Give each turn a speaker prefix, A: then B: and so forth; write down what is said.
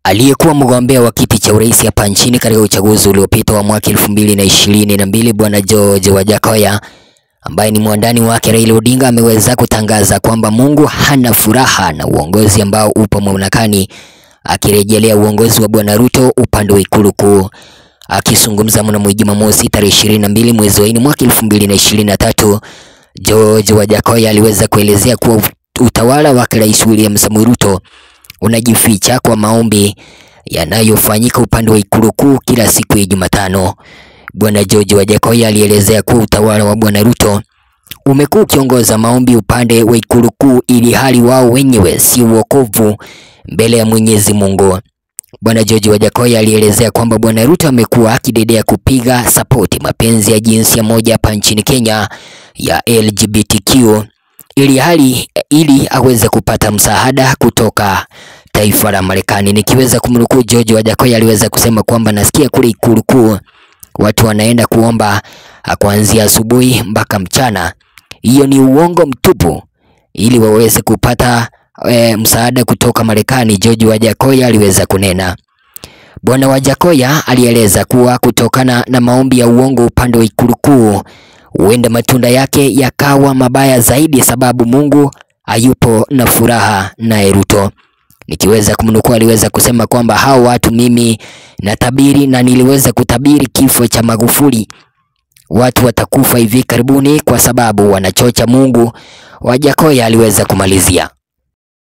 A: Aliyekuwa mgombea wa kiti cha urais hapa nchini katika uchaguzi uliopita wa mwaka elfu mbili na ishirini na mbili Bwana George Wajackoyah ambaye ni mwandani wake Raila Odinga ameweza kutangaza kwamba Mungu hana furaha na uongozi ambao upo mamlakani, akirejelea uongozi wa Bwana Ruto upande wa Ikulu Kuu. Akizungumza mnamo Jumamosi tarehe ishirini na mbili mwezi wa nne mwaka elfu mbili na ishirini na tatu George Wajackoyah aliweza kuelezea kuwa utawala wa Rais William Samoei Ruto unajificha kwa maombi yanayofanyika upande wa Ikulu Kuu kila siku ya Jumatano. Bwana George Wajackoyah alielezea kuwa utawala wa Bwana Ruto umekuwa ukiongoza maombi upande wa Ikulu Kuu ili hali wao wenyewe si wokovu mbele ya Mwenyezi Mungu. Bwana George Wajackoyah alielezea kwamba Bwana Ruto amekuwa akidedea kupiga sapoti mapenzi ya jinsia moja hapa nchini Kenya ya LGBTQ ili hali ili aweze kupata msaada kutoka taifa la Marekani. Nikiweza kumnukuu George Wajackoyah aliweza kusema kwamba nasikia kule Ikulu Kuu watu wanaenda kuomba kuanzia asubuhi mpaka mchana. Hiyo ni uongo mtupu, ili waweze kupata e, msaada kutoka Marekani. George Wajackoyah aliweza kunena. Bwana Wajackoyah alieleza kuwa kutokana na maombi ya uongo upande wa Ikulu Kuu huenda matunda yake yakawa mabaya zaidi, sababu Mungu hayupo na furaha naye Ruto. Nikiweza kumnukuu aliweza kusema kwamba hao watu mimi natabiri na niliweza kutabiri kifo cha Magufuli. Watu watakufa hivi karibuni kwa sababu wanachocha Mungu. Wajackoyah aliweza kumalizia.